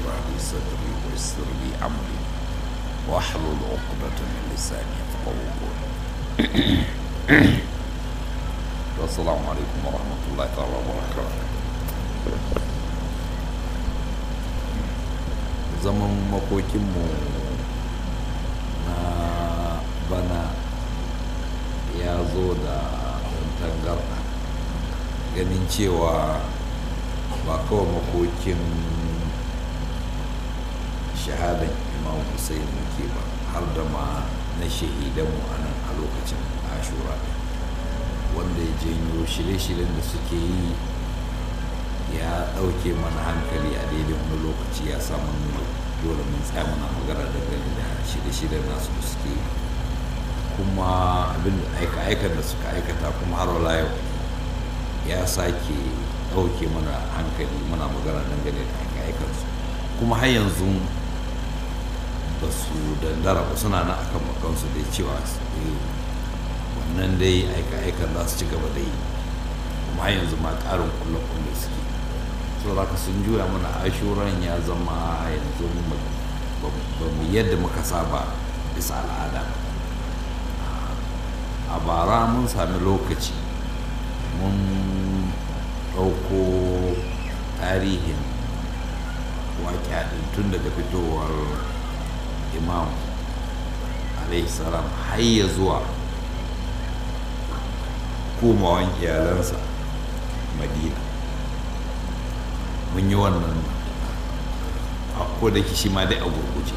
اشرح لي صدري ويسر لي امري واحلل عقدة من لساني يفقهوا قولي والسلام عليكم ورحمة الله تعالى وبركاته zaman makokinmu na bana ya zo da tangarɗa ganin cewa ba kawai makokin shahadan imam hussein muke ba har da ma na shahidanmu a nan a lokacin ashura wanda ya janyo shirye-shiryen da suke yi ya ɗauke mana hankali a daidai wani lokaci ya samu dole mun tsaya muna magana dangane da shirye-shiryen nasu da suke yi kuma abin da aika-aikan da suka aikata kuma har wala yau ya sake ɗauke mana hankali muna magana dangane da aika-aikansu kuma har yanzu ba su dandara ba suna na akan makansu da cewa wannan dai aika-aikan za su ci gaba da yi kuma har yanzu ma ƙarin kulle-kulle suke so za ka sun juya mana ashuran ya zama yanzu ba mu yadda muka saba bisa al'ada a bara mun sami lokaci mun ɗauko tarihin waƙi tun daga fitowar imam salam har ya zuwa komawan iyalansa madina mun yi wannan a da shi ma dai a gurguje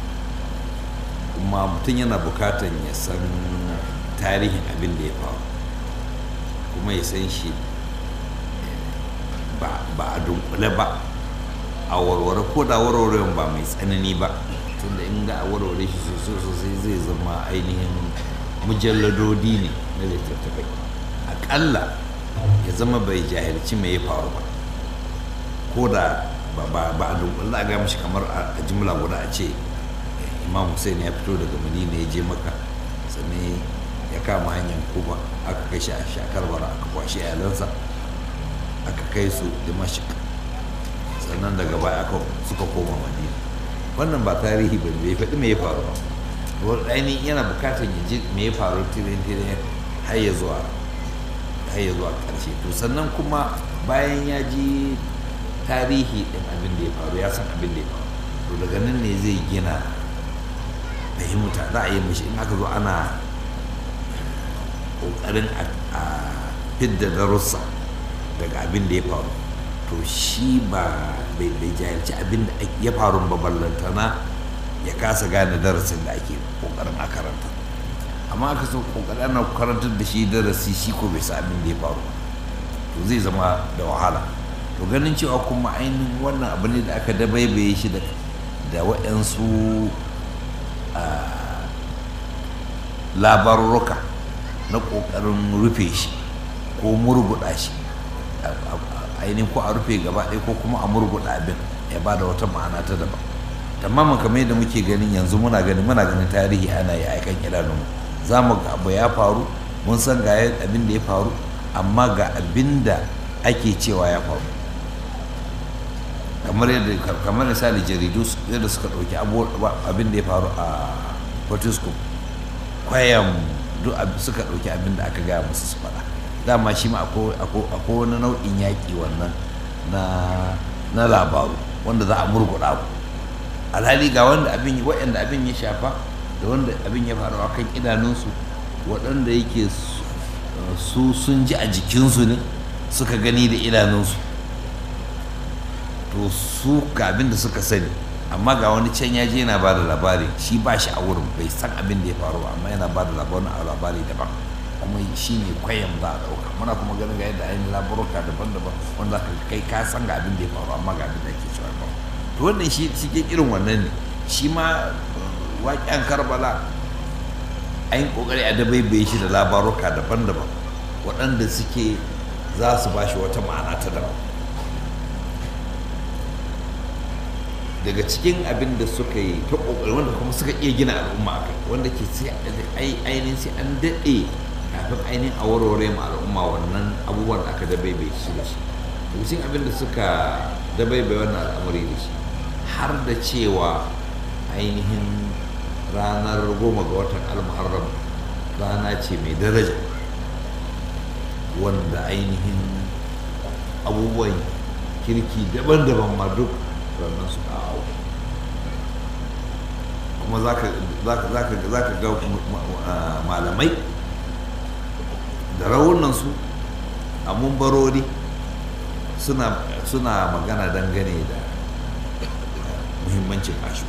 kuma mutum yana bukatan ya san tarihin abin da ya faru kuma ya san shi ba a dunkule ba a warware ko da warwarewan ba mai tsanani ba tunda in ga a warware shi sosai sosai zai zama ainihin mujalladodi ne na littattafai aƙalla ya zama bai jahilci mai ya faru ba ko da ba a dunkule a ga mishi kamar a jimla guda a ce imam hussein ya fito daga madina ya je maka sannan ya kama hanyar kuba aka kai shi a shakar bara aka kwashe iyalansa aka kai su dimashik sannan daga baya aka suka koma madina wannan ba tarihi ba bai faɗi me ya faru ba wani ainihin yana bukatar ya ji me ya faru tirin tirin har ya zuwa har ya zuwa ƙarshe to sannan kuma bayan ya ji tarihi ɗin abin da ya faru ya san abin da ya faru to daga nan ne zai gina fahimta za a yi mishi in aka zo ana ƙoƙarin a fidda darussa daga abin da ya faru to shi ba bai jahilci abin da ya faru ba ballantana ya kasa gane darasin da ake ƙoƙarin a karanta amma aka so ƙoƙarin ana karantar da shi darasi shi ko bai sa abin da ya faru to zai zama da wahala to ganin cewa kuma ainihin wannan abu ne da aka dabaibaye shi da waɗansu labarurruka na ƙoƙarin rufe shi ko murguɗa shi ainihin ko a rufe gaba ɗaya ko kuma a murguɗa abin ya ba da wata ma'ana ta daban tamamin kamar yadda muke ganin yanzu muna ganin muna ganin tarihi ana yi aikan idanunmu za mu ga abu ya faru mun san ga abin da ya faru amma ga abin da ake cewa ya faru kamar yadda kamar misali jaridu yadda suka ɗauki abin da ya faru a fortisco kwayan duk suka ɗauki abin da aka gaya musu su faɗa dama shi ma akwai wani nau'in yaƙi wannan na labaru wanda za a murguɗa ku alhali ga wanda abin waɗanda abin ya shafa da wanda abin ya faru a kan idanunsu waɗanda yake su sun ji a jikinsu ne suka gani da idanunsu to su ga abin da suka sani amma ga wani can ya je yana ba da labari shi ba shi a wurin bai san abin da ya faru ba amma yana ba da labarin a labari daban kuma shi ne kwayan za a ɗauka muna kuma ganin ga yadda ainihin labaruka daban-daban wanda ka kai ka san ga abin da ya faru amma ga abin da ake cewa ba to wannan shi cikin irin wannan ne shi ma waƙen karbala an yi ƙoƙari a dabaibaye shi da labaruka daban-daban waɗanda suke za su ba shi wata ma'ana ta daban daga cikin abin da suka yi ta ƙoƙari wanda kuma suka iya gina al'umma a kai wanda ke sai ainihin sai an daɗe kafin ainihin a warware ma al'umma wannan abubuwan da aka dabaibaye shi da shi daga cikin abin da suka dabaibaye wannan al'amari da shi har da cewa ainihin ranar goma ga watan almuharram rana ce mai daraja wanda ainihin abubuwan kirki daban-daban ma duk ranar su kawo kuma za ka ga malamai da raunansu a mumbarori suna magana dangane da muhimmancin ashu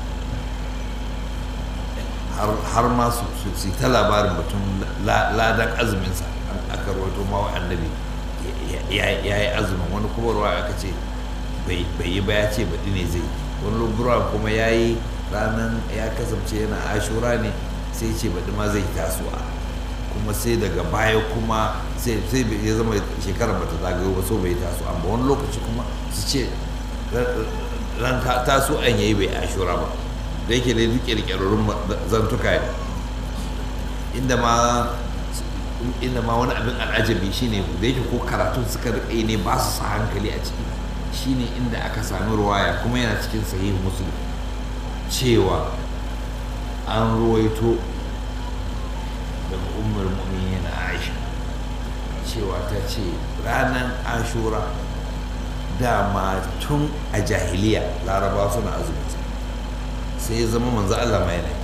har ma su ta labarin batun ladan azuminsa aka rawaito ma wa annabi ya yi azumin wani kuma ruwa aka ce bai yi ba ya ce baɗi ne zai wani ruwa kuma ya yi ranar ya kasance yana ashura ne sai ce baɗi ma zai tasowa kuma sai daga baya kuma sai ya zama shekarar bata zagayo ba so bai taso amma wani lokaci kuma su ce ran taso an yayi bai ashura ba da yake dai duk kirkirarrun zantuka ne inda ma inda ma wani abin al'ajabi shine da yake ko karatun suka rika ne ba su sa hankali a ciki shine inda aka sami ruwaya kuma yana cikin sahihu muslim cewa an ruwaito daga umar mu'minin aisha cewa ta ce ranar ashura dama tun a jahiliya laraba suna azumi sai ya zama manzo Allah ma yana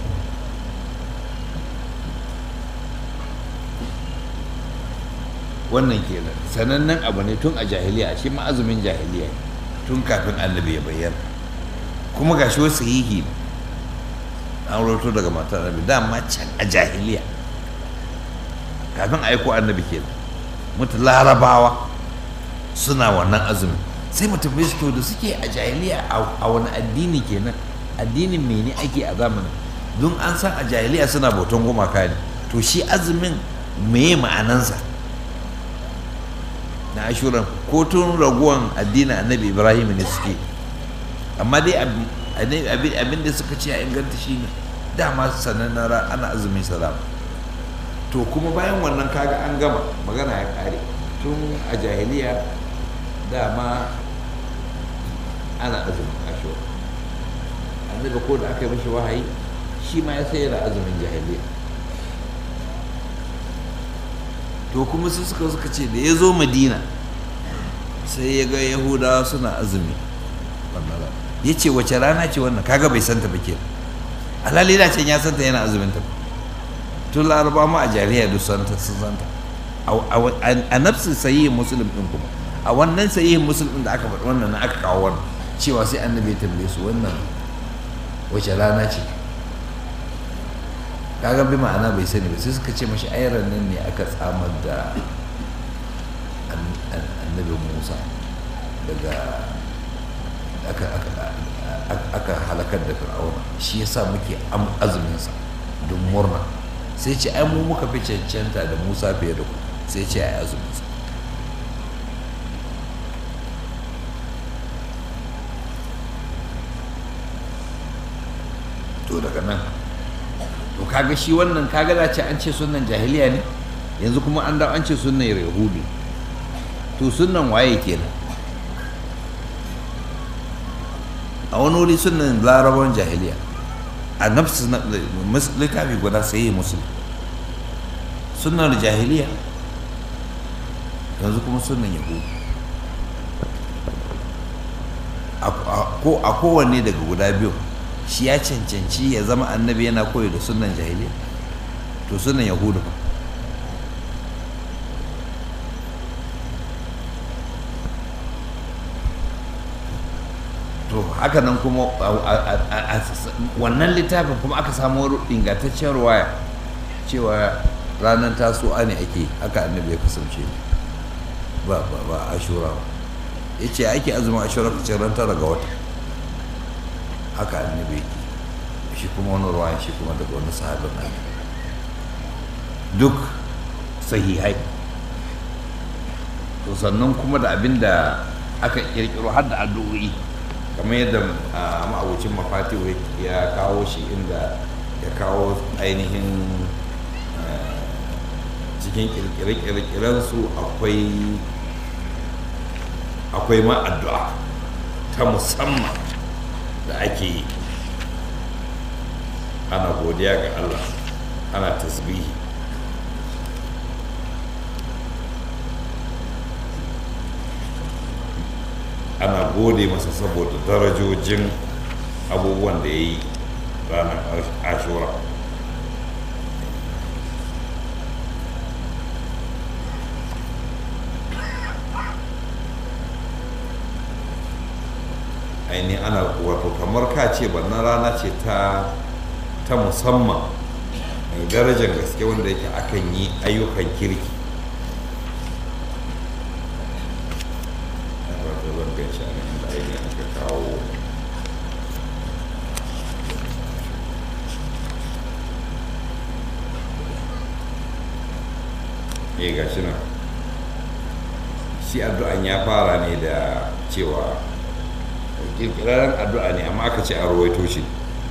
wannan kenan sanannen abu ne tun a jahiliya shi ma azumin jahiliya tun kafin annabi ya bayyana kuma gashi wasu sahihi ne an roto daga matar annabi dama can a jahiliya kafin aiko annabi kenan mutu larabawa suna wannan azumin sai mu tambaye su to da suke a jahiliya a wani addini kenan addinin mene ake a zamanin don an san a jahiliya suna bautan gumaka ne to shi azumin meye ma'anansa na ashuran ko tun raguwan addinin annabi ibrahim ne suke amma dai abin da suka ce a inganta shi ne dama sanannen ana azumin salam to kuma bayan wannan kaga an gama magana ya kare tun a jahiliya dama ana azumin ashura annabi ko da aka yi mashi wahayi shi ma ya sayar da azumin jahiliya to kuma su suka suka ce da ya zo madina sai ya ga yahudawa suna azumi ya ce wace rana ce wannan kaga bai santa ba ke alhali da can ya santa yana azumin ta tun laraba ma a jahiliya duk santa sun santa a nafsin sayi musulun din kuma a wannan sayi musulun da aka faɗi wannan aka kawo wannan cewa sai annabi ya tambaye su wannan wace rana ce kaga bi ma'ana bai sani ba sai suka ce mashi ayran nan ne aka tsamar da annabi musa daga aka halakar da fir'auna shi yasa muke azuminsa don murna sai ce ai mu muka fi cancanta da musa fiye da ku sai ce ai azuminsa to daga nan to kaga shi wannan kaga za ce an ce sunan jahiliya ne yanzu kuma an dawo an ce sunan yahudu to sunan waye kenan a wani wuri sunan larabawan jahiliya a nafsu littafi guda sai yi musulun sunan jahiliya yanzu kuma sunan yahudu a kowanne daga guda biyu shi ya cancanci ya zama annabi yana koyi da sunan jahiliya to sunan yahudu ba to haka nan kuma wannan littafin kuma aka samu ingantaccen waya cewa ranar tasowa ne ake haka annabi ya kasance ba ba ba ashura ba ya ce ake azumin ashura kacin ran tara ga wata haka annabi yake shi kuma wani ruwan shi kuma daga wani sahabin annabi duk sahihai to sannan kuma da abin da aka kirkiro har da addu'o'i kamar yadda ma'abucin mafatiwa ya kawo shi inda ya kawo ainihin cikin kirkire-kirkirensu akwai akwai ma addu'a ta musamman da ake yi ana godiya ga allah ana tasbihi ana gode masa saboda darajojin abubuwan da ya yi ranar ashura ainihin ana wato kamar ka ce wannan rana ce ta ta musamman mai darajar gaske wanda yake akan yi ayyukan kirki eh ga shi nan shi addu'an ya fara ne da cewa kirkiraren addu'a ne amma aka ce a rawaito shi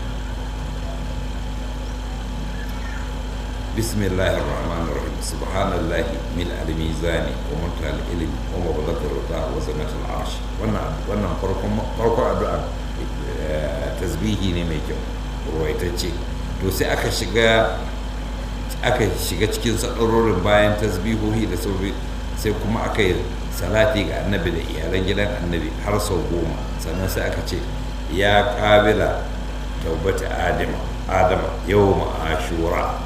بسم الله الرحمن الرحيم سبحان الله ملء الميزان ومنتهى العلم ومبلغ الرضا وزنة العرش wannan wannan farkon farkon addu'a tasbihi ne mai kyau ruwaitacce to sai aka shiga aka shiga cikin sadarorin bayan tasbihohi da sauri sai kuma aka yi salati ga annabi da iyalan gidan annabi har sau goma sannan sai aka ce ya kabila taubata adama adama yau ashura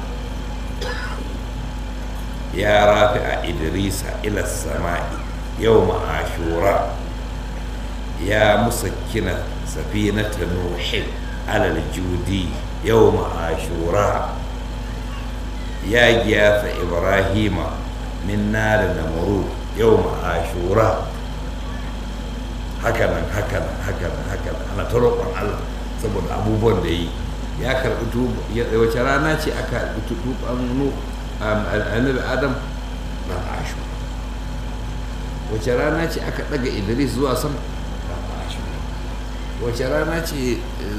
ya rafi a idrisa ila sama'i yau ashura ya musakkina safinata nuhin alal judi yau ashura ya gyasa ibrahima min nari namurud yau ashura hakanan hakanan hakanan hakanan ana ta roƙon allah saboda abubuwan da yi ya karɓi wace rana ce aka tuban annabi adam ran ashu wace rana ce aka daga idris zuwa sama ran ashu wace rana ce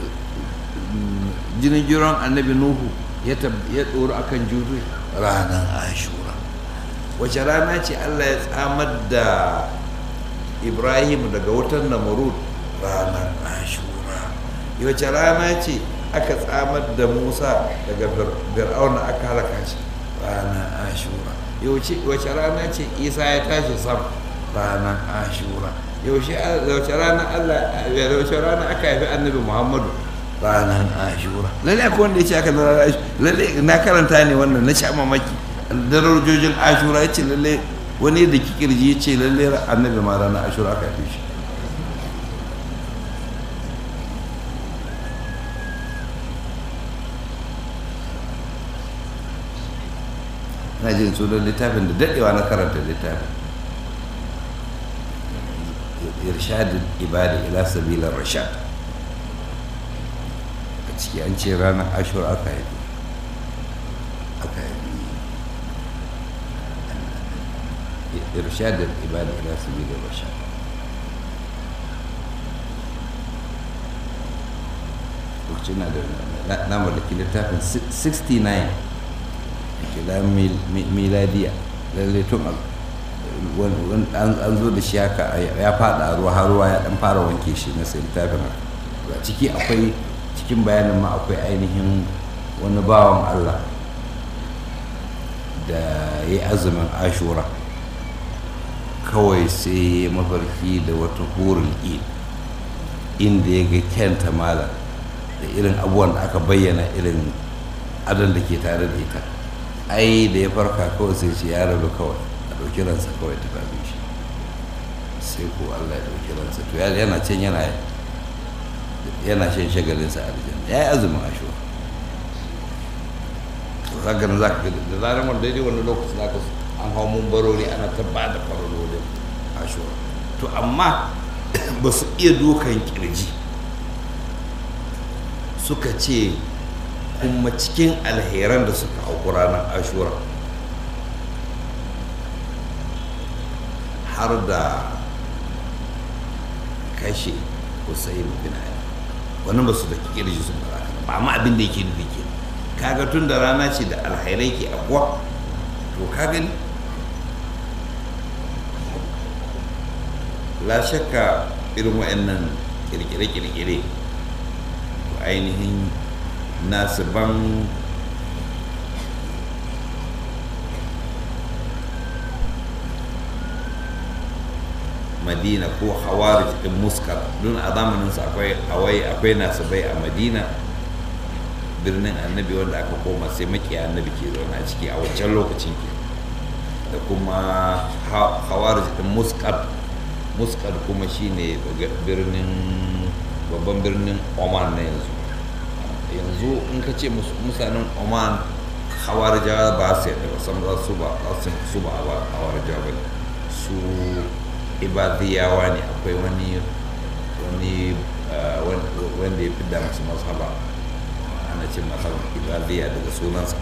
jinin jiran annabi nuhu ya tsoro akan judu ranar ashura wace rana ce allah ya tsamar da ibrahim daga wutan namurud ranar ashura wace rana ce aka tsamar da musa daga fir'auna aka halaka shi ranar ashura wace rana ce isa ya tashi sam ranar ashura yaushe rana allah yaushe rana aka haifi annabi muhammadu ranar ashura lalle akwai wanda ya ce aka ranar ashura lalle na karanta ne wannan na sha mamaki darajojin ashura ya ce lalle wani da kikirji ya ce lalle annabi ma ranar ashura aka haifi shi na jin sunan littafin da daɗewa na karanta littafin irshadin ibadi ila sabilar rashad a ciki an ce ranar ashur aka yi aka yi irshadin ibadi ila sabilar rashad lokacin na da na mallaki littafin 69 kila miladiya lalle tun an zo da shi haka ya fada ruwa har ruwa ya dan fara wanke shi na sai littafin a ciki akwai cikin bayanin ma akwai ainihin wani bawan allah da ya azumin ashura kawai sai ya mafarki da wata hurin inda ya ga kyanta malam da irin abubuwan da aka bayyana irin adon da ke tare da ita ai da ya farka kawai sai ce ya rabu kawai a ɗauki ransa kawai ta kafin shi sai ko allah ya ɗauki ransa to yana can yana yana shan shagalinsa a aljanna ya yi azumin ashuwa to zaka nan zaka da zarar wani daidai wani lokaci zaka an hau mun barori ana ta ba da farololin ashuwa to amma ba su iya dukan kirji suka ce kuma cikin alheran da suka auku ranar ashura har da kashe Hussein bin Ali wannan ba su da kirji sun ba ba amma abin da yake nufi ke kaga tun da rana ce da alhairai ke akwa to ka gani la shakka irin wa'annan kirkire-kirkire ainihin nasiban madina ko hawarij din muskar don a zamaninsu akwai hawai akwai nasibai a madina birnin annabi wanda aka koma sai makiya annabi ke zaune a ciki a wancan lokacin ke da kuma hawarij din muskar muskar kuma shine birnin babban birnin oman na yanzu yanzu in ka ce mutanen oman hawarijawa ba su yadda ba san su ba su ba hawarijawa ba su ibadiyawa ne akwai wani wani wanda ya fi da masu mazhaba ana ce mazhaban ibadiya daga sunansa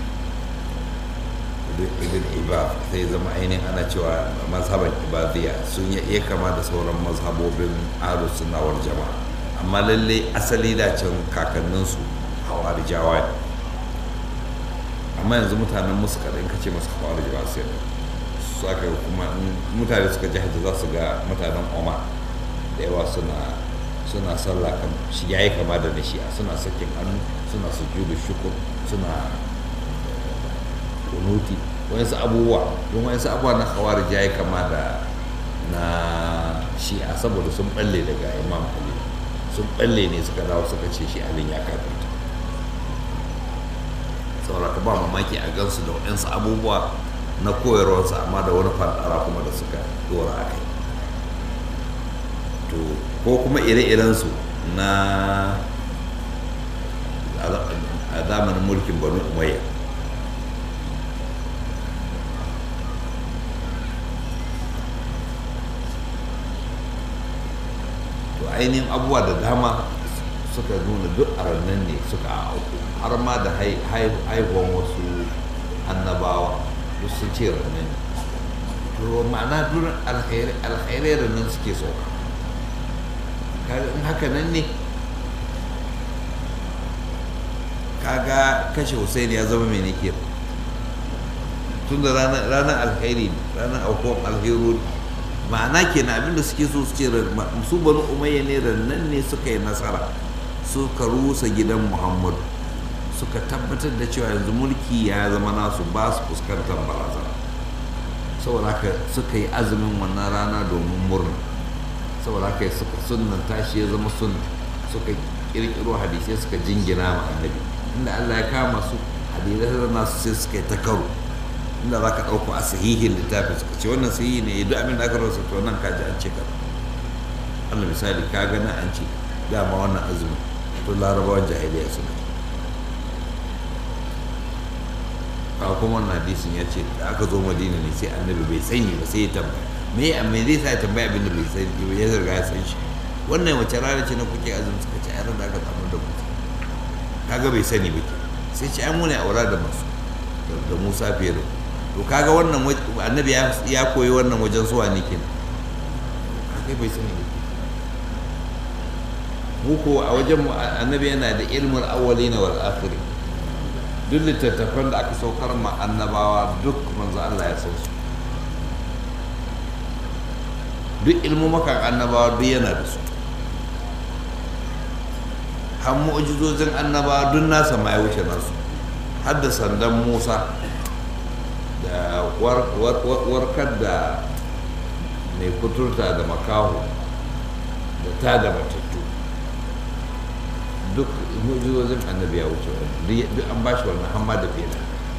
ibn ibad sai zama ainihin ana cewa mazhaban ibadiya sun iya kama da sauran mazhabobin aro sunawar jama'a amma lalle asali da can kakanninsu hawarijawa ne amma yanzu mutanen musu kaɗan kace masu hawarijawa sai su aka kuma mutane suka ji hajji za su ga mutanen oma da yawa suna suna sallah kan shi yayi kama da na shi'a suna sakin hannu suna sujudu shukur suna kunuti wayansu abubuwa don wayansu abubuwa na khawarij yayi kama da na shi'a saboda sun balle daga imam ali sun balle ne suka dawo suka ce shi alin ya kafirta saboda ka ba mamaki a gansu da wayansu abubuwa na koyarwarsa amma da wani fadara kuma da suka dora a kai to ko kuma ire-irensu na a zamanin mulkin banu umayya to ainihin abubuwa da dama suka nuna duk a rannan ne suka auku har ma da haihuwan wasu annabawa duk sun ce rannan ne to ma'ana duk alkhairai rannan suke sauka kaga in haka nan ne kaga kashe Hussein ya zama mai nake tun da ranar alkhairi ranar aukuwan alheru ma'ana kenan abinda suke so su ce su banu umayya ne rannan ne suka yi nasara suka rusa gidan muhammadu suka tabbatar da cewa yanzu mulki ya zama nasu ba su fuskantar barazana saboda haka suka yi azumin wannan rana domin murna saboda haka suka sunnan tashi ya zama sun suka kirkiro hadisai suka jingina ma annabi inda Allah ya kama su hadisai nasu sai suka yi ta karo inda za ka ɗauko a sahihin littafin suka ce wannan sahihi ne duk abin da aka rasa to nan ka ji an ce ka Allah misali ka gana an ce dama wannan azumi to larabawan jahiliya suna ka kuma wannan hadisin ya ce da aka zo madina ne sai annabi bai sani ba sai ya tambaya me ya me zai sa ya tambaya abin da bai sani ba ya zarga ya san shi wannan wace rana ce na kuke azumi suka ce ai da aka samu da mutu kaga bai sani ba ke sai ce ai mu ne aura da masu da Musa fiye da to kaga wannan annabi ya koyi wannan wajen suwa ne kenan kaga bai sani ba mu ko a wajen annabi yana da ilmul awwalina wal akhirin duk littattafan da aka saukar ma annabawa duk manzo Allah ya san su duk ilmumakan annabawa duk yana da su har mu'jizozin annabawa duk nasa ma ya wuce nasu har da sandan Musa da warkar da mai kuturta da makaho da ta da matattu duk mu'jizozin annabi ya wuce wani duk an bashi wannan hamma da fiye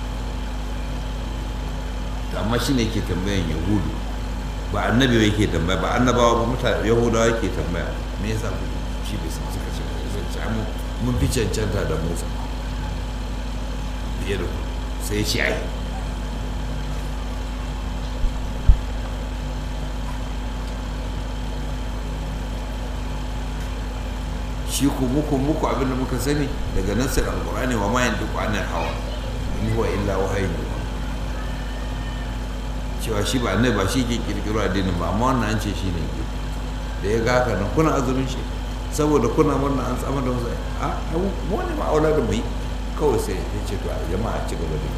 da amma shi ne ke tambayan yahudu ba annabi ba yake tambaya ba annabawa ba mutane yahudawa yake tambaya me yasa ku shi bai san suka ce zan ci mu mun fi cancanta da musa fiye da ku sai ya ci ai shi ku muku muku abin da muka sani daga nasir alqur'ani wa ma yantiqu anil hawa in huwa illa wahyun cewa shi ba annabi ba shi ke kirkiro addinin ba amma wannan an ce shi ne ke da ya ga haka nan kuna azumin shi saboda kuna wannan an tsama da wasu a mu ne ma aula da mu yi kawai sai ya ce to jama'a ci gaba da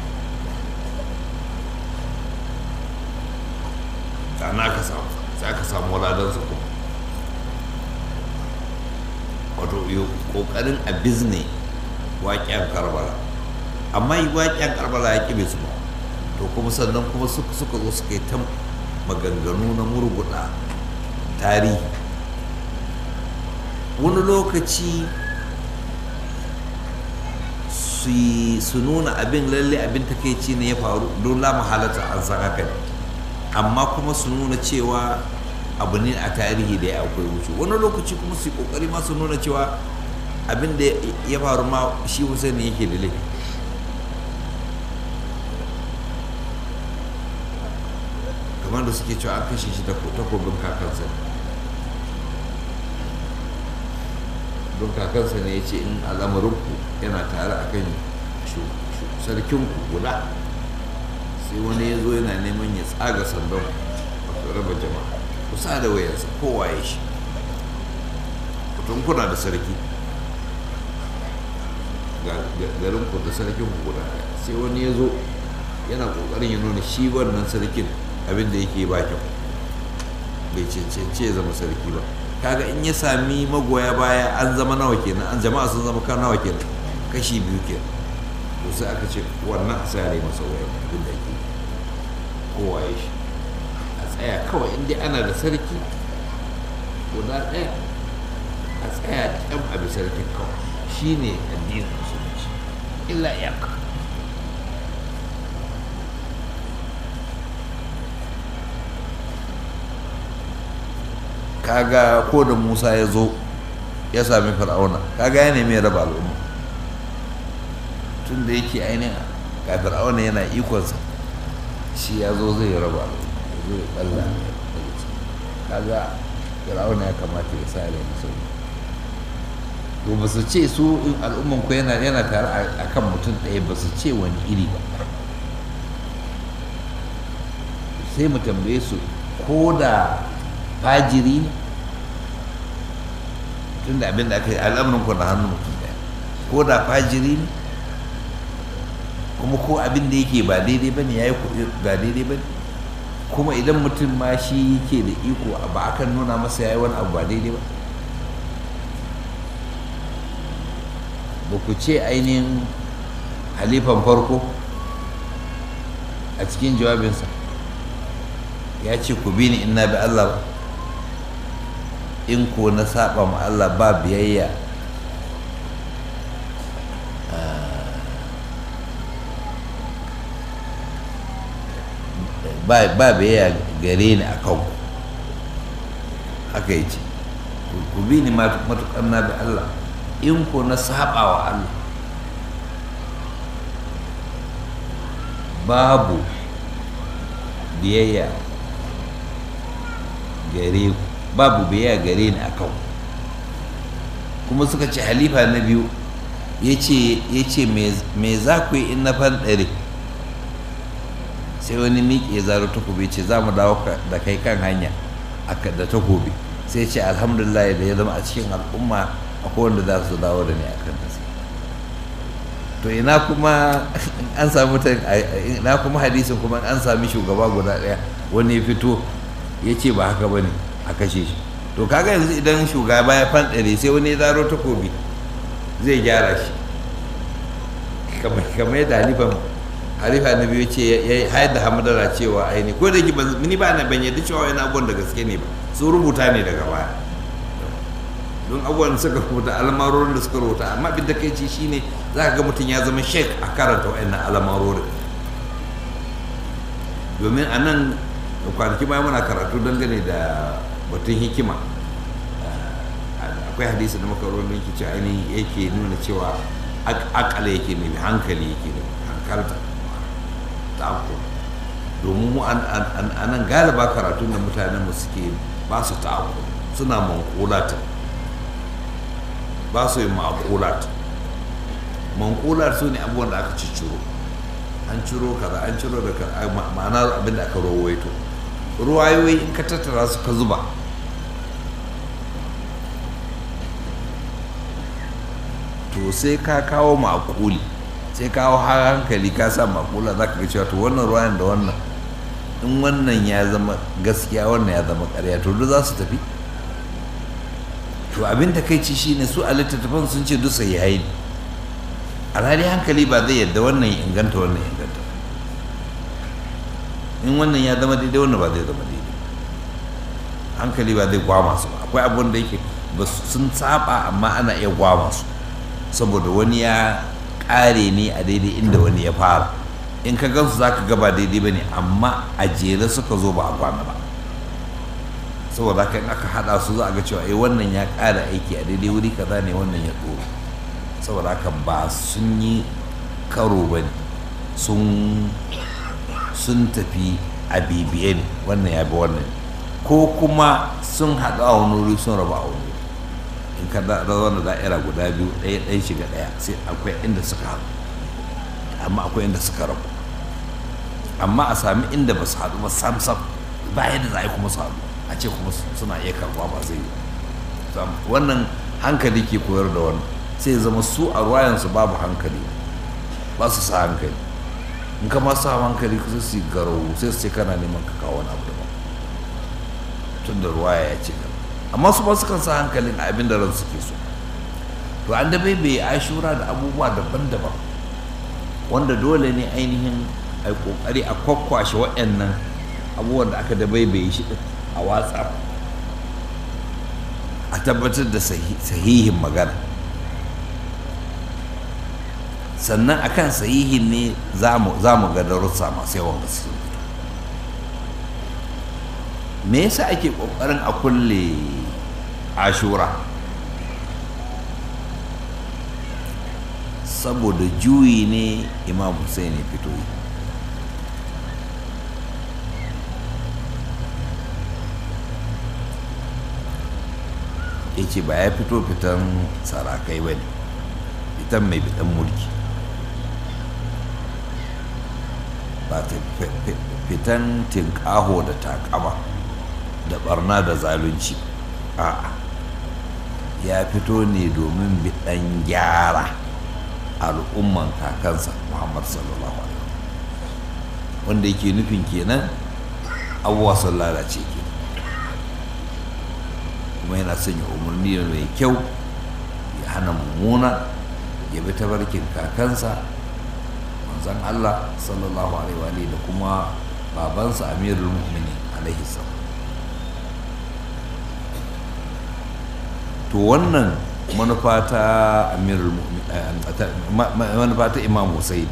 sana aka samu sai aka samu waladansu kuma wato kokarin a bizne waƙen karbala amma yi waƙen karbala ya ƙibe su ba to kuma sannan kuma suka zo suka yi ta maganganu na murguɗa tarihi wani lokaci su nuna abin lalle abin takaici ne ya faru don la mahalata an san haka ne amma kuma su nuna cewa abu ne a tarihi da ya akwai wuce wani lokaci kuma su yi kokari ma su nuna cewa abin da ya faru ma shi Hussein yake da laifi kamar da suke cewa an kashe shi takobin kakansa don kakansa ne ya ce in al'amarinku yana tare a kan sarkinku guda sai wani ya zo yana neman ya tsaga sandan a raba jama'a kusa da wayarsa kowa ya shi kutun kuna da sarki garin ku da sarkin ku guda sai wani ya zo yana kokarin ya nuna shi wannan sarkin abin da yake ba kyau bai cancance ya zama sarki ba kaga in ya sami magoya baya an zama nawa kenan an jama'a sun zama kan nawa kenan kashi biyu kenan to sai aka ce wannan a sare masa wayan abin da ake kowa ya shi a tsaya kawai inda ana da sarki guda ɗaya a tsaya ƙyan abin sarkin kawai shi ne addinin musulunci illa iyaka kaga ko da musa ya zo ya sami fir'auna kaga ya nemi ya raba al'umma tun da yake ainihin ga fir'auna yana ikonsa shi ya zo zai raba al'umma zai balla kaga fir'auna ya kamata ya sa rai musulmi to ba su ce su in al'umman ku yana yana tare a kan mutum ɗaya ba su ce wani iri ba sai mu tambaye su ko da fajiri ne tun da abin da aka yi al'amuran ku na hannun mutum ɗaya ko da fajiri ne kuma ko abin da yake ba daidai ba ne ya yi ba daidai ba ne kuma idan mutum ma shi yake da iko ba akan nuna masa ya yi wani abu ba daidai ba ba ku ce ainihin halifan farko a cikin jawabinsa ya ce ku bi ni in na bi Allah ba in ko na saba ma Allah ba biyayya ba biyayya gare ni a kanku haka ya ce ku bi ni matuƙar na bi Allah in ko na saba wa Allah babu biyayya gare ku babu biyayya gare ni a kan kuma suka ce halifa na biyu ya ce me za ku yi in na fanɗare sai wani miƙe zaro takobi ce za mu dawo da kai kan hanya da takobi sai ce alhamdulillah da ya zama a cikin al'umma akwai wanda za su dawo da ni a kan nasa to ina kuma an sami ina kuma hadisin kuma an sami shugaba guda ɗaya wani ya fito ya ce ba haka ba ne a kashe shi to kaga yanzu idan shugaba ya fanɗare sai wani ya zaro takobi zai gyara shi kamar yadda halifan halifa na biyu ce ya hayar da hamadara cewa aini ko da ni ba na ban yadda cewa wani abubuwan da gaske ne ba sun rubuta ne daga baya don abubuwan da suka rubuta alamarorin da suka rubuta amma abin da kai ci shine za ka ga mutum ya zama shek a karanta wa'annan alamarorin domin a nan kwanaki bayan muna karatu dangane da batun hikima akwai hadisi da makarorin yake ce ainihin yake nuna cewa akala yake ne hankali yake ne hankalta ta'akko domin mu a nan galiba karatun da mutanen mu suke ba su ta'akko suna mankulata ba su yi ma'akulat mankulat su ne abubuwan da aka cicciro an ciro kaza an ciro da ma'ana abin da aka rawaito ruwayoyi in ka tattara su ka zuba to sai ka kawo makuli sai kawo hankali ka sa makula za ka ga cewa to wannan ruwayan da wannan in wannan ya zama gaskiya wannan ya zama karya to duk za su tafi to abin da kai ci shine su a littattafan sun ce duk sai yayi alhali hankali ba zai yadda wannan ya inganta wannan ya inganta in wannan ya zama daidai wannan ba zai zama daidai hankali ba zai gwama su ba akwai abun da yake ba sun saba amma ana iya gwama su saboda wani ya kare ne a daidai inda wani ya fara in ka gansu za ka gaba daidai ba ne amma a jere suka zo ba a kwana ba saboda haka in aka hada su za a ga cewa eh wannan ya kara aiki a daidai wuri kaza ne wannan ya tsoro saboda haka ba sun yi karo ba ne sun tafi a bibiye ne wannan ya bi wannan ko kuma sun haɗu a wani wuri sun raba a wani in ka zauna da'ira guda biyu ɗaya ɗaya shiga ɗaya sai akwai inda suka haɗu amma akwai inda suka rabu amma a sami inda ba su haɗu ba sam sam ba yadda za a yi kuma su haɗu a ce kuma suna iya karɓa ba zai yi wannan hankali ke koyar da wannan sai zama su a ruwayansu babu hankali ba su sa hankali in ka ma sa hankali kusa su garau sai su ce kana neman ka kawo wani abu daban tun da ruwaya ya ce amma su ba su kan sa hankalin a abin da ran suke so to an da bai ashura da abubuwa daban-daban wanda dole ne ainihin a kokari a kwakwashe waɗannan abubuwan da aka da bai shi a watsa a tabbatar da sahihin magana sannan akan sahihin ne za mu ga darussa masu yawan gaske me yasa ake kokarin a kulle ashura saboda juyi ne imam hussein ya fito yi ya ce ba ya fito fitan sarakai ba ne fitan mai fitan mulki ba ta fitan tinkaho da takama da barna da zalunci a'a ya fito ne domin biɗan gyara al'umman kakansa muhammad sallallahu alaihi wanda yake nufin kenan abubuwa sun lalace ke kuma yana sanya umarni mai kyau ya hana mummuna ya bi tabarkin kakansa manzan allah sallallahu alaihi da kuma babansa amirul mu'minin alaihi salam to wannan manufa ta amirul manufa ta imam hussein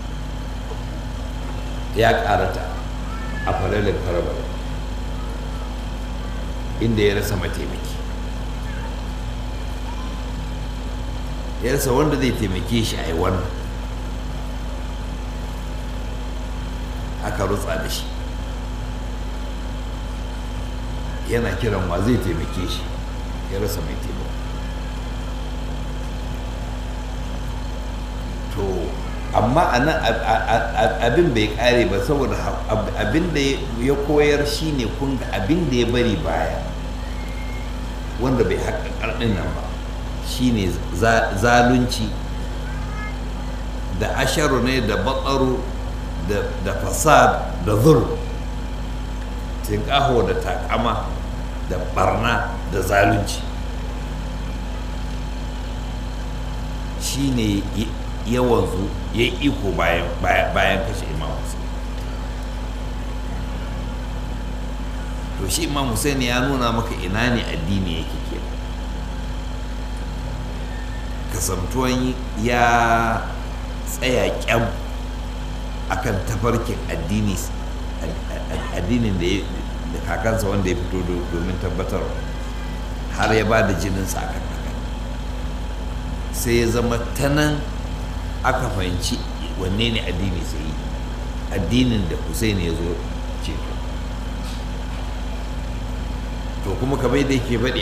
ya karata a falalin karbala inda ya rasa mataimaki ya rasa wanda zai taimake shi a yi wannan aka rutsa da shi yana kiran wa zai taimake shi ya rasa mai taimako to amma a nan abin bai kare ba saboda abin da ya koyar shine kun ga abin da ya bari baya wanda bai haƙa ƙarɗin nan ba shine zalunci da asharu ne da batsaro da fasad da zul tinƙaho da takama da barna da zalunci shine yawanzu ya yi iko bayan kashe imam hussein to shi imam hussein ya nuna maka ina ne addini yake ke kasantuwan ya tsaya kyam akan tafarkin addini addinin da kakansa wanda ya fito domin tabbatar har ya ba da jininsa akan haka sai ya zama ta nan aka fahimci wanne ne addini sai yi addinin da Hussein ya zo ceto to kuma kamar da yake faɗi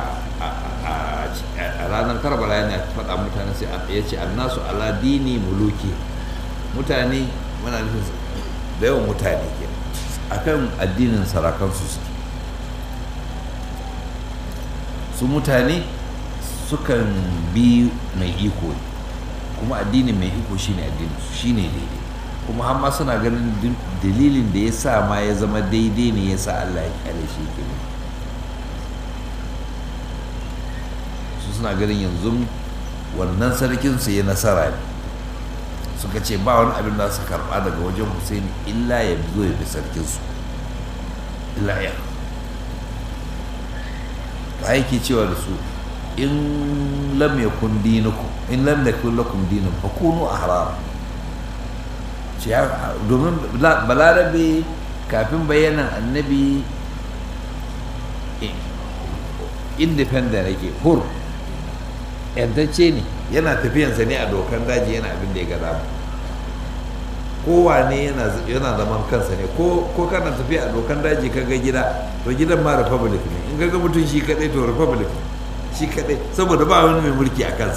a ranar karbala yana faɗa mutane sai ya ce annasu ala dini muluki mutane muna nufin da yawan mutane ke akan addinin sarakansu suke su mutane sukan bi mai iko ne kuma addinin mai iko shine addinin su shine daidai kuma har ma suna ganin dalilin da ya sa ma ya zama daidai ne ya sa Allah ya kyale shi ke suna ganin yanzu wannan sarkinsu ya nasara ne suka ce ba wani abin da su karba daga wajen Hussein illa ya zo ya bi sarkinsu illa ya ta yake cewa da su in lam yakun dinukum in lam yakun lakum dinun fa kunu ahrar ce domin balarabe kafin bayanan annabi independent yake hur yantacce ne yana tafiyansa ne a dokan daji yana abin da ya gada kowane yana zaman kansa ne ko kana tafiya a dokan daji ka ga gida to gidan ma republic ne in ga mutum shi kadai to republic shi kadai saboda ba wani mai mulki a kansa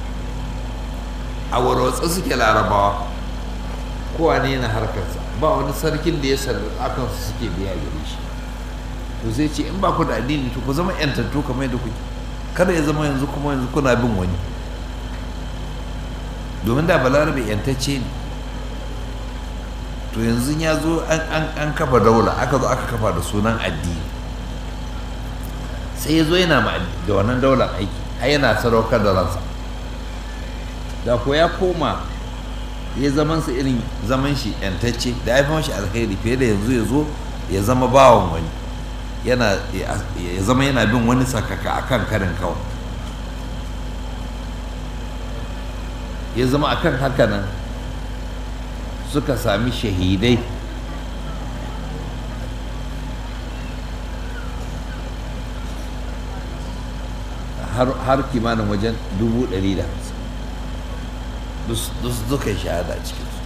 a warwatsa suke larabawa kowane yana harkarsa ba wani sarkin da ya sallar akansu suke biya gare shi to zai ce in ba ku da addini to ku zama yantattu kamar yadda kuke kada ya zama yanzu kuma yanzu kuna bin wani domin da balarabe yantacce ne to yanzu ya zo an kafa daula aka zo aka kafa da sunan addini sai ya zo yana da wannan daular aiki har yana sadaukar da ransa da ko ya koma ya zaman sa irin zaman shi yantacce da ya fi mashi alkhairi fiye da yanzu ya zo ya zama bawan wani yana ya zama yana bin wani sakaka akan karin kawai ya zama akan haka nan suka sami shahidai har kimanin wajen dubu ɗari da hamsin duka shahada cikinsu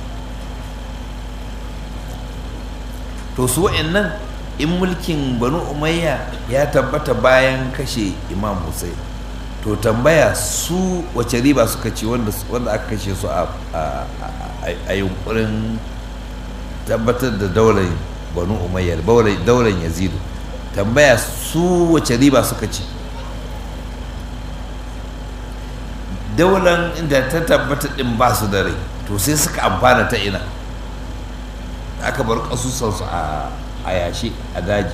to su nan in mulkin banu umayya ya tabbata bayan kashe imam hussein to tambaya su wace riba suka ci wanda aka kashe su a yunkurin tabbatar da daular banu umayya daular yazidu tambaya su wace riba suka ci daular inda ta tabbata din ba su da rai to sai suka amfana ta ina aka bar kasusansu a yashi a daji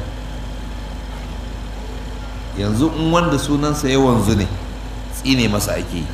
yanzu in wanda sunansa ya wanzu ne tsine masa ake yi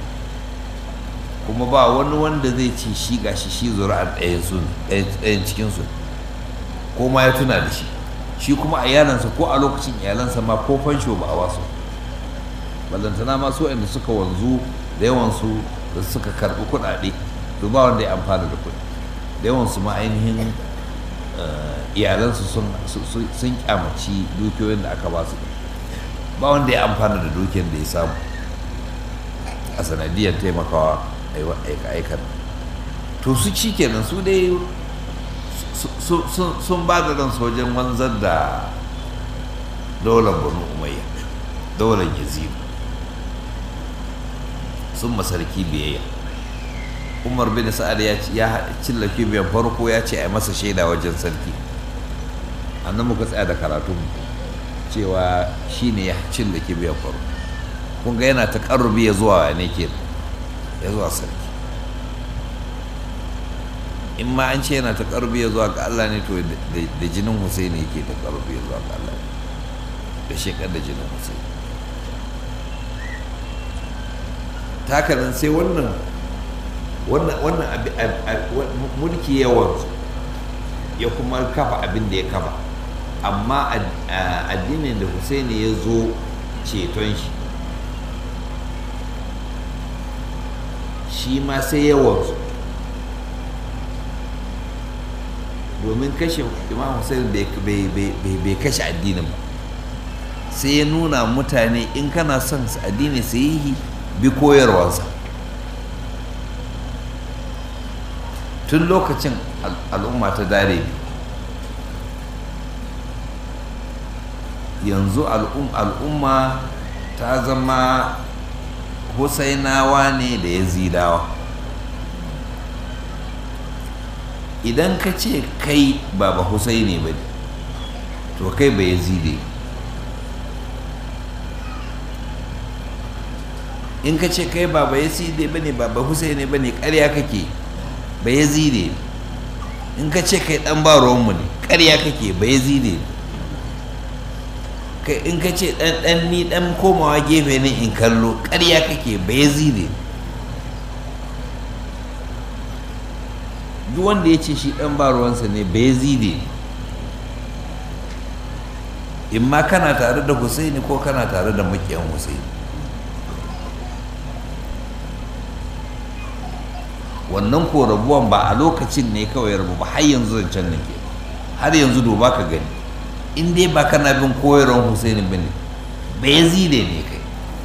kuma ba wani wanda zai ce shi gashi shi zuri'ar ɗayan cikinsu ko ma ya tuna da shi shi kuma a iyalansa ko a lokacin iyalansa ma ko fansho ba a wasu ballantana ma su inda suka wanzu da yawansu da suka karɓi kuɗaɗe to ba wanda ya amfana da kuɗi da yawansu ma ainihin iyalansu sun kyamaci dukiyoyin da aka ba su ba wanda ya amfana da dukiyar da ya samu a sanadiyar taimakawa aika to su ci kenan su dai sun ba da ransu wajen wanzar da daular banu umayya daular yazidu sun masarki biyayya umar bin sa'ad ya cilla kibiyan farko ya ce a masa shaida wajen sarki annan muka tsaya da karatun cewa shi ne ya cilla kibiyan farko kun ga yana ta karrubi ya zuwa ne ke ya zuwa sarki in ma an ce yana ta karrubi ya zuwa ga Allah ne to da jinin Hussein yake ta karrubi ya zuwa ga Allah da shekar da jinin Hussein takarin sai wannan wannan mulki yawan ya kuma kafa abin da ya kafa amma addinin da Husaini ya zo ceton shi shi ma sai yawansu domin kashe imam Hussein bai kashe addinin ba sai ya nuna mutane in kana son addini su yi bi koyarwarsa tun lokacin al'umma ta dare yanzu al'umma ta zama husainawa ne da yazidawa idan ka ce kai baba husaini ba to kai ba yazide in ka ce kai baba yazide ba ne baba husaini ba ne ƙarya kake ba yazide in ka ce kai ɗan ba ruwanmu ne ƙarya kake ba yazide in ka ce dan dan ni dan komawa gefe ne in kallo ƙarya kake bai zide duk wanda ya ce shi dan ba ruwansa ne bai zide in ma kana tare da husaini ko kana tare da makiyan husaini wannan ko rabuwan ba a lokacin ne kawai rabu ba har yanzu zancen nan ke har yanzu duba ka gani in dai ba kana bin koyarwar husaini bane bai zide ne kai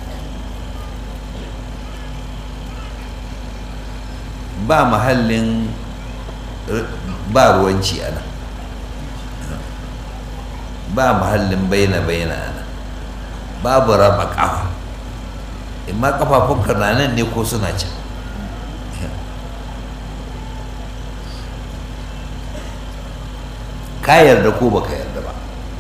ba mahallin ba ruwanci ana ba mahallin baina baina ana babu raba kafa in ma kafafunka na nan ne ko suna can ka yarda ko baka yarda ba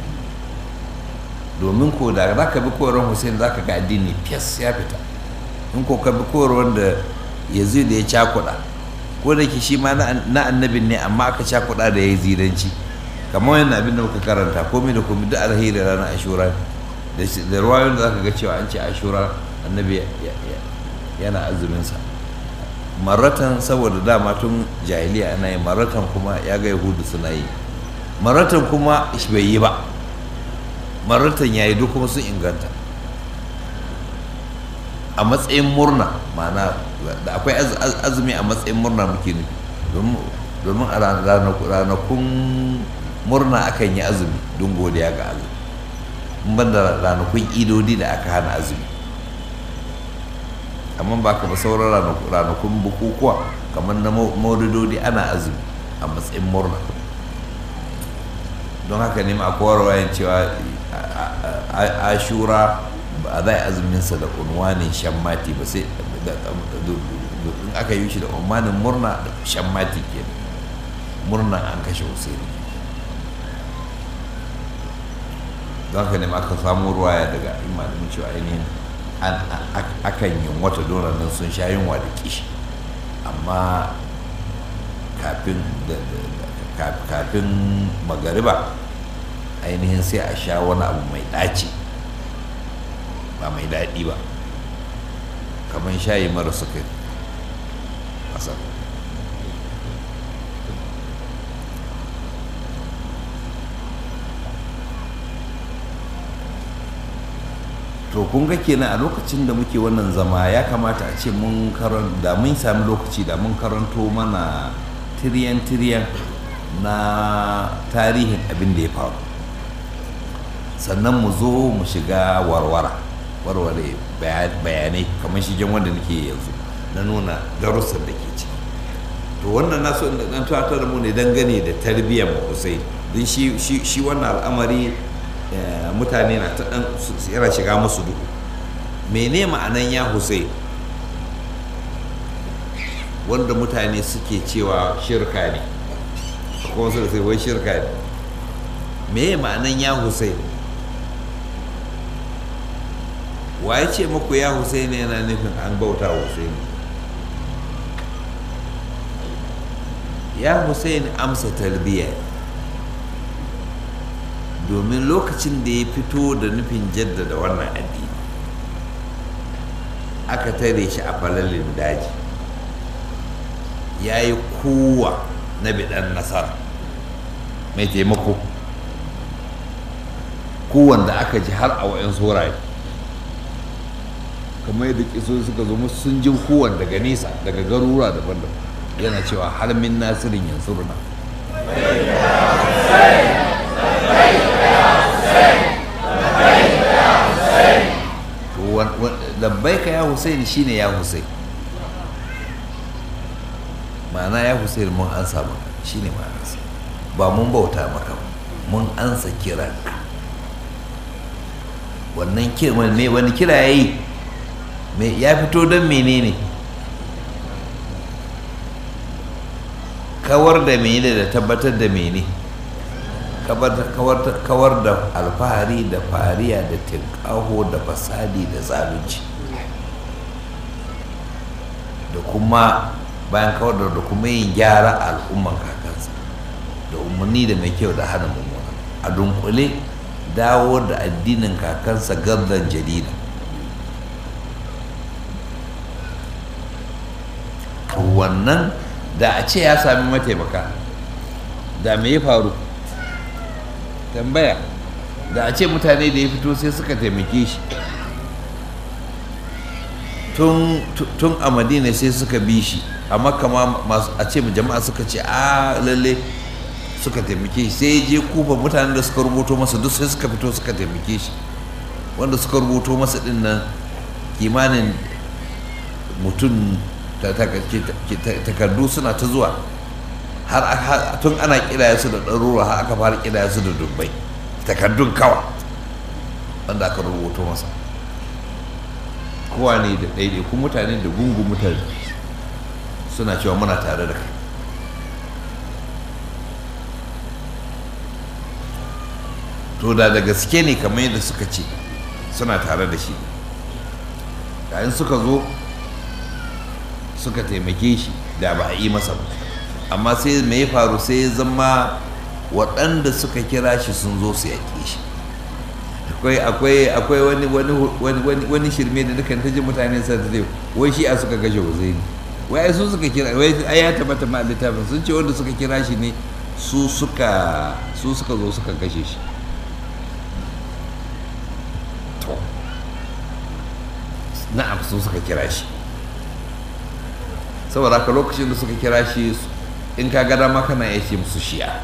domin ko da za ka bi koyarwar hussein za ka ga addini fiyas ya fita in ko ka bi koyarwar da yazid ya cakuɗa ko da ke shi ma na annabin ne amma aka cakuɗa da yazidanci kamar yana abin da muka karanta komai da komai duk alheri ranar ashura da ruwayoyin da za ka ga cewa an ce ashura annabi yana azuminsa maratan saboda dama tun jahiliya ana yi maratan kuma ya ga yahudu suna yi maratan kuma bai yi ba maratan ya yi duk kuma sun inganta a matsayin murna ma'ana da akwai azumi a matsayin murna muke nufi domin a ranakun murna akan yi azumi don godiya ga Allah in ban da ranakun idodi da aka hana azumi amma ba ka ba sauran ranakun bukukuwa kamar na maududodi ana azumi a matsayin murna don haka ne ma kowarwayan cewa ashura ba za a azuminsa da unwanin shammati ba sai in aka yi shi da umarnin murna da shammati ke murnan an kashe husaini don haka ne ma aka samu ruwaya daga imanin cewa ainihin akan yin wata doron nan sun sha yunwa da kishi amma kafin kafin magariba ainihin sai a sha wani abu mai ɗaci ba mai daɗi ba kamar shayi mara sukari asal to kun ga kenan a lokacin da muke wannan zama ya kamata a ce mun karan da mun sami lokaci da mun karanto mana tiriyan-tiriyan na tarihin abin da ya faru sannan mu zo mu shiga warwara warware bayanai kamar shigen wanda nake yanzu na nuna darussan da ke ciki to wannan na so dan tuwatar mu ne dangane da tarbiyyar Hussein don shi wannan al'amari mutane na ta dan yana shiga musu duhu mene ma'anan ya Hussein wanda mutane suke cewa shirka ne kuma su da sai wai shirka ne me ma'anan ya Hussein wa ya ce maku ya Hussein yana nufin an bauta Hussein ya Hussein amsa talbiya domin lokacin da ya fito da nufin jaddada wannan addini aka tare shi a falalin daji ya yi kowa na bidan nasara mai taimako kowanne aka ji har a wa'in saurayi kamar yadda kiso suka zo musu sun ji kowanne daga nesa daga garura daban-daban yana cewa har min nasirin yanzu runa labbaika ya Hussein shine ya Hussein ma'ana ya Hussein mun ansa maka shine ma'anarsa ba mun bauta maka mun ansa kiranka wannan kiran me wani kira yayi me ya fito don menene kawar da mene da tabbatar da mene kawar da alfahari da fariya da tinkaho da fasadi da zalunci da kuma bayan kawar da kuma yin gyara al'umman kakansa da umarni da mai kyau da hana mummuna a dunkule dawo da addinin kakansa gardan jarida to wannan da a ce ya sami mataimaka da me ya faru tambaya da a ce mutane da ya fito sai suka taimake shi tun a madina sai suka bi shi a makka ma a ce jama'a suka ce a lalle suka taimake shi sai je kufa mutanen da suka rubuto masa duk sai suka fito suka taimake shi wanda suka rubuto masa din nan kimanin mutum takardu suna ta zuwa har tun ana kidaya su da ɗaruruwa har aka fara kidaya su da dubbai takardun kawa wanda aka rubuto masa kowa ne da ɗaiɗaikun mutane da gungun mutane suna cewa muna tare da kai to da da gaske ne kamar yadda suka ce suna tare da shi yayin suka zo suka taimake shi da ba a yi masa ba amma sai mai ya faru sai ya zama waɗanda suka kira shi sun zo su yaƙe shi akwai akwai akwai wani wani wani shirme da dukan ta ji mutane sa ta wai shi a suka gashe uzaini wai su suka kira wai ai ya tabbata ma littafin sun ce wanda suka kira shi ne su suka su suka zo suka kashe shi to na'am su suka kira shi saboda haka lokacin da suka kira shi in ka gada ma kana ya ce musu shi'a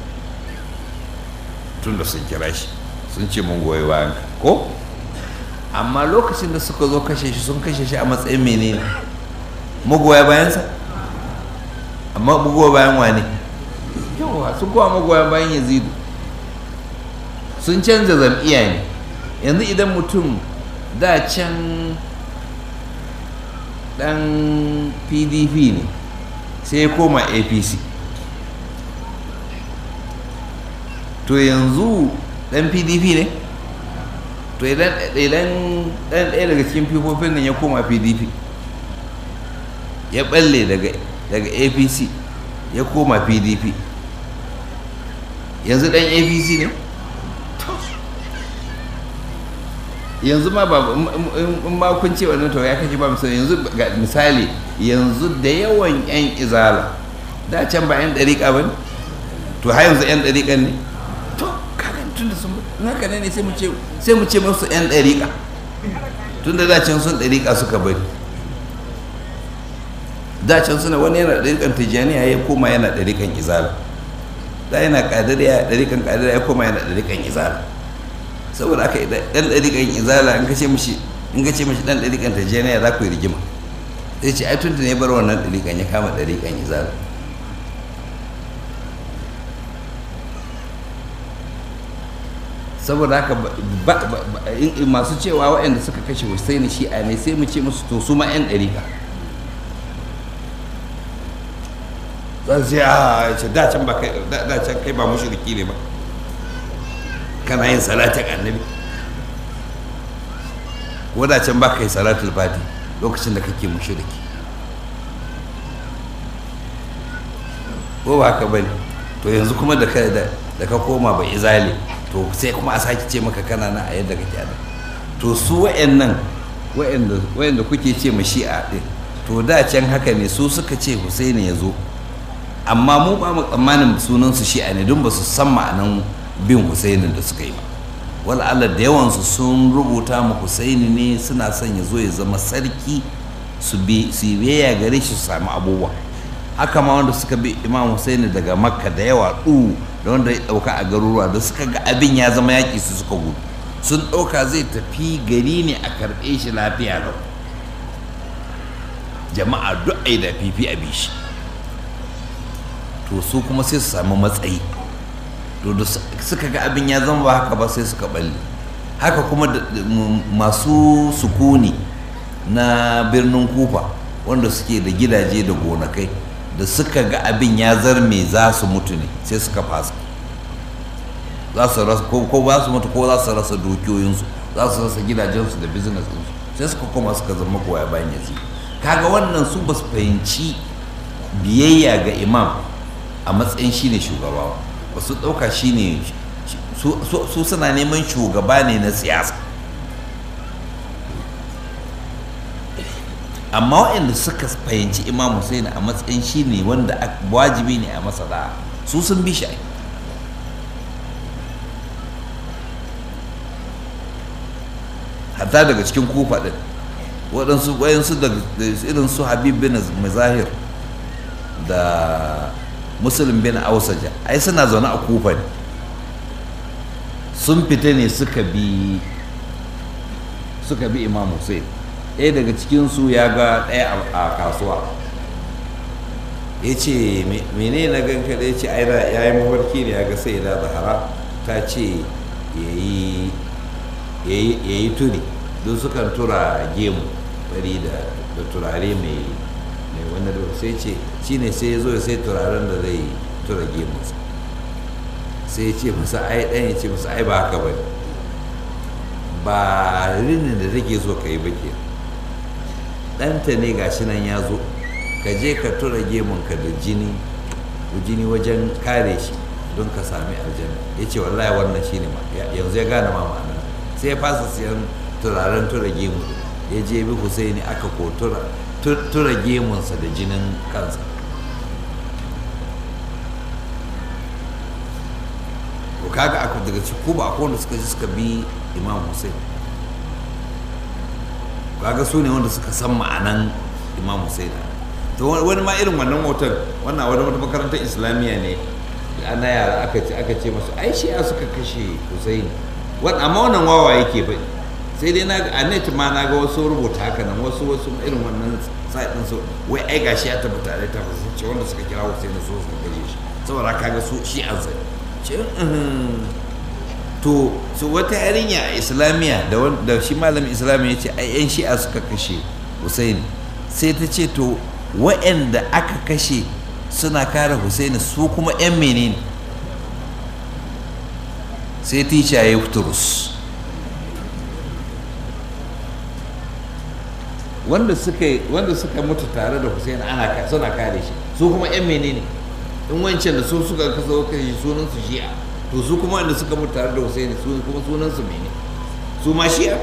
tun da sun kira shi sun ce mun goyi bayan ko amma lokacin da suka zo kashe shi sun kashe shi a matsayin menene magoya bayansa amma magoya bayan wane yawa sun kowa magoya bayan yazidu sun canza zam'iya ne yanzu idan mutum da can dan pdp ne sai ya koma apc to yanzu dan pdp ne to idan dan ɗaya daga cikin fifofin nan ya koma pdp ya balle daga daga apc ya koma pdp yanzu dan apc ne yanzu ma ba in ma kun ce wannan to ya kashe ba misali yanzu ga misali yanzu da yawan yan izala da can ba yan dariƙa ba ne to har yanzu yan dariƙa ne to kaga tun da sun naka ne sai mu ce sai mu ce musu yan dariƙa tun da can sun dariƙa suka bari da can suna wani yana dariƙan tijjaniya ya koma yana dariƙan izala da yana ƙadiriya dariƙan ƙadiriya ya koma yana dariƙan izala saboda aka dan ɗariƙan izala in ka ce mishi in ka ce mishi dan ɗariƙan tajeniya za ku yi rigima sai ce ai tun da ne bar wannan ɗariƙan ya kama ɗariƙan izala saboda haka masu cewa waɗanda suka kashe Hussaini shi'a ne sai mu ce musu to su ma 'yan ɗariƙa zan sai a ce da can ba kai da can kai ba mushriki ne ba kana yin salatin annabi wadacin ba ka yi salatul fati lokacin da kake mushriki ko ba haka bane to yanzu kuma da ka da ka koma ba izali to sai kuma a sake ce maka kana na a yadda kake da to su wayannan wayanda wayanda kuke ce ma shi'a din to da can haka ne su suka ce Husaini ya zo amma mu ba mu tsammanin sunan su shi'a ne don ba su san ma'anan bin Husaini da suka yi ba wala Allah da yawansu sun rubuta mu Husaini ne suna son ya zo ya zama sarki su bi su biyayya gare shi su sami abubuwa haka ma wanda suka bi Imam Husaini daga Makka da yawa du da wanda ya dauka a garuruwa da suka ga abin ya zama yaki su suka gudu sun dauka zai tafi gari ne a karbe shi lafiya lau jama'a duk ai da fifi a bishi to su kuma sai su sami matsayi to da suka ga abin ya zama ba haka ba sai suka balle haka kuma masu sukuni na birnin kufa wanda suke da gidaje da gonakai da suka ga abin ya zarme za su mutu ne sai suka fasa za su rasa ko ba su mutu ko za su rasa dukiyoyinsu za su rasa gidajensu da business ɗinsu sai suka koma suka zama koya bayan yazi kaga wannan su ba su fahimci biyayya ga imam a matsayin shine shugaba ba su ɗauka shine su suna neman shugaba ne na siyasa amma waɗanda suka fahimci imam Hussein a matsayin shi ne wanda wajibi ne a masa da su sun bi shi hatta daga cikin kufa ɗin waɗansu wayansu da irin su habib bin mazahir da musulun bin ausaja ai suna zaune a kufa ne sun fita ne suka bi suka bi imam hussein ɗaya daga cikinsu ya ga ɗaya a kasuwa ya ce mene na ganka da ya ce aida ya yi mafarki ne ya ga sai da zahara ta ce ya yi turi don sukan tura gemu bari da turare mai wani da sai ce shi ne sai ya zo sai turaren da zai tura gemunsa sai ya ce musa ai ɗan ya ce musa ai ba haka ba ba rinin da take so ka yi ba ke ɗanta ne gashi nan ya zo ka je ka tura gemunka da jini jini wajen kare shi don ka sami aljanna ya ce wallahi wannan shine ma yanzu ya gane ma ma'ana sai ya fasa siyan turaren tura gemu ya je bi husaini aka ko tura gemunsa da jinin kansa to kaga aka daga ci ko ba akwai wanda suka ji suka bi imam hussein kaga su ne wanda suka san ma'anan imam hussein to wani ma irin wannan motar wannan wani wata makarantar islamiyya ne ana yara aka ce aka ce masu ai shi'a suka kashe hussein amma wannan wawa yake faɗi sai dai na a net ma na ga wasu rubuta haka nan wasu wasu irin wannan site din su wai ai gashi ya tabbata da tabbata ce wanda suka kira hussein so su kashe shi saboda kaga su shi an sai ce to so wata yarinya a islamiyya da shi malamin islamiyya ya ce ai yan shi'a suka kashe hussein sai ta ce to wa'anda aka kashe suna kare Husaini su kuma 'yan menene sai tica ya turus wanda suka wanda suka mutu tare da Husaini ana suna kare shi su kuma 'yan menene in wancan da su suka kasa kai sunan su shi'a to su kuma wanda suka mutu tare da Husaini su kuma sunan su menene su ma shi'a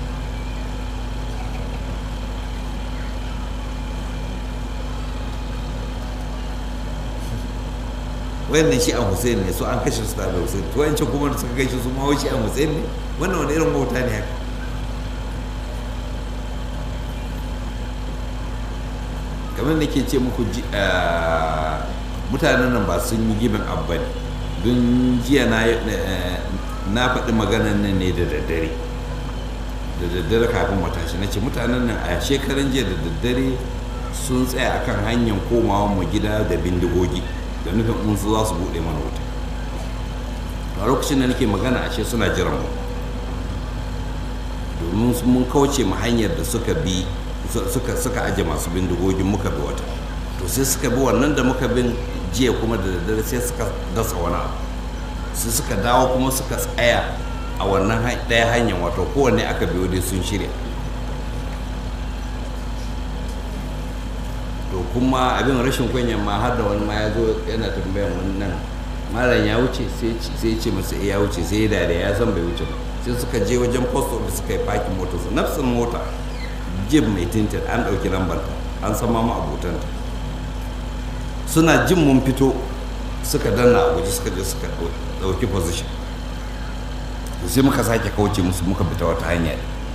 wayannan shi an Hussein ne su an kashe su tare da Hussein to wancan kuma suka kashe su ma shi an Hussein ne wannan wani irin bauta ne haka kamar da ke ce muku mutanen nan ba sun yi gibin abba ne don jiya na faɗi maganan nan ne da daddare da daddare kafin matashi na ce mutanen nan a shekaran jiya da daddare sun tsaya akan hanyar komawa mu gida da bindigogi da nufin in su za su buɗe mana wuta a lokacin da nake magana ashe suna jiran mu domin mun kauce mu hanyar da suka bi suka suka aje masu bindigogin muka bi wata to sai suka bi wannan da muka bin jiya kuma da daddare sai suka dasa wani abu sai suka dawo kuma suka tsaya a wannan ɗaya hanyar wato kowanne aka biyo dai sun shirya to kuma abin rashin kunyan ma har da wani ma ya zo yana tambayan wannan malam ya wuce sai ce masa ya wuce sai ya dare ya san bai wuce ba sai suka je wajen post office suka yi parking motar su nafsin mota jib mai tintin an ɗauki lambar an san ma abotanta suna jin mun fito suka danna a guji suka je suka ɗauki position sai muka sake kauce musu muka fita wata hanya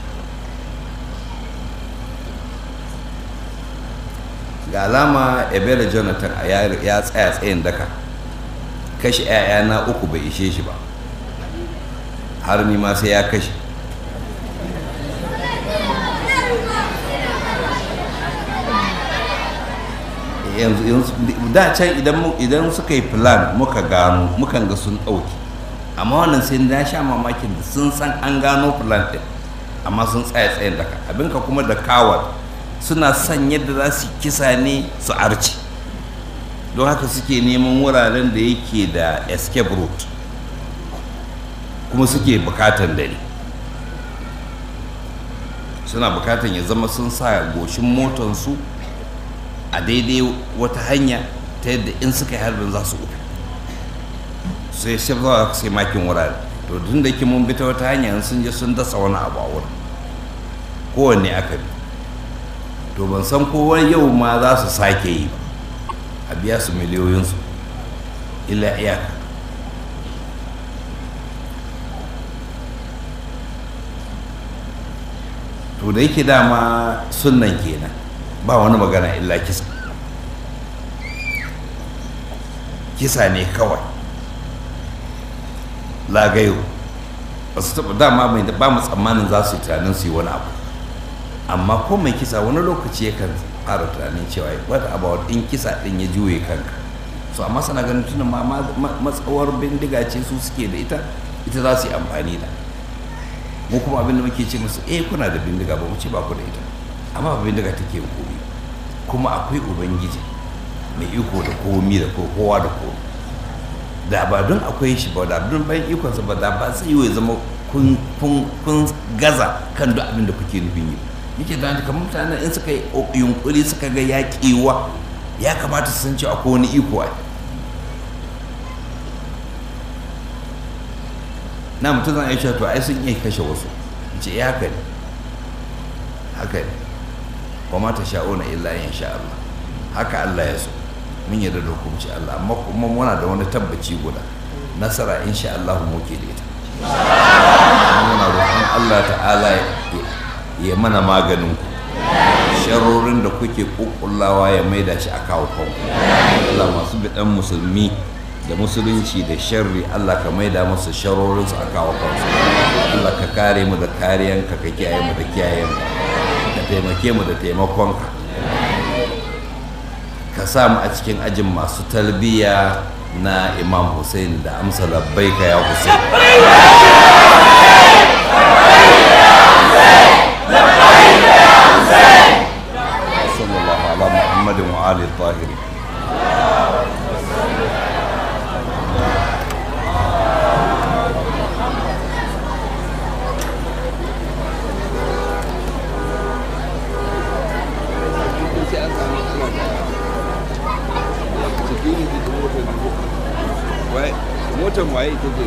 ga alama ebele jonathan ya tsaya tsayin daka kashe 'ya'yana uku bai ishe shi ba har ni ma sai ya kashe yanzu da can idan suka yi plan muka gano mukan ga sun ɗauki amma wannan sai na sha mamakin da sun san an gano plan ɗin amma sun tsaya tsayin daka abinka kuma da kawar suna son yadda za su kisa ne su arci don haka suke neman wuraren da yake da escape route kuma suke bukatan dare suna bukatan ya zama sun sa goshin motansu a daidai wata hanya ta yadda in suka yi harbin za su uku sai shi za sai makin wurare to tun da ke mun bi ta wata hanya sun je sun dasa wani abu a wurin kowanne aka bi to ban san kowa yau ma za su sake yi ba a biya su miliyoyinsu illa iyaka to da yake dama sunnan kenan ba wani magana illa kisa kisa ne kawai lagayo ba su taɓa dama mai ba mu tsammanin za su yi tunanin su yi wani abu amma ko mai kisa wani lokaci yakan fara tunanin cewa what about in kisa din ya juye kanka so amma sana ganin tunan ma matsawar bindiga ce su suke da ita ita za su yi amfani da mu kuma abin da muke ce musu eh kuna da bindiga ba mu ce ba ku da ita amma ba bindiga take yin komi kuma akwai ubangiji mai iko da komi da kowa da komi da ba don akwai shi ba da don bayan ikonsa ba da ba sai yi zama kun gaza kan duk abin da kuke nufin yi nake da kamar mutanen in suka yi yunkuri suka ga yaƙiwa ya kamata su san cewa akwai wani iko a na mutum zan aisha to ai sun iya kashe wasu ce ya haka ne haka ne wa ma ta sha'una illa in sha Allah haka Allah ya so mun yarda da hukunci Allah amma kuma muna da wani tabbaci guda nasara insha Allah mu ke da ita muna roƙon Allah ta'ala ya mana maganin ku sharorin da kuke kukullawa ya maida shi a kawo kanku Allah masu bidan musulmi da musulunci da sharri Allah ka maida musu sharorin su a kawo kansu Allah ka kare mu da kariyanka ka kiyaye mu da kiyayenka ka taimake mu da taimakonka ka sa mu a cikin ajin masu talbiya na imam hussein da amsa labbaika ya hussein صلى الله على محمد وآل الطاهرين motar waye ita ce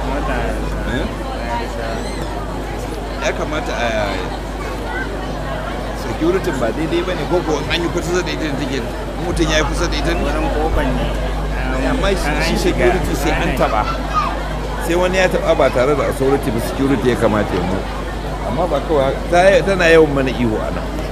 ya kamata a security ba daidai ba ne ko an yi kusa da ita da take mutum ya yi kusa da ita ne wurin kofar ne amma shi security sai an taba sai wani ya taba ba tare da authority ba security ya kamata ya mu amma ba kawai tana yawan mana ihu a nan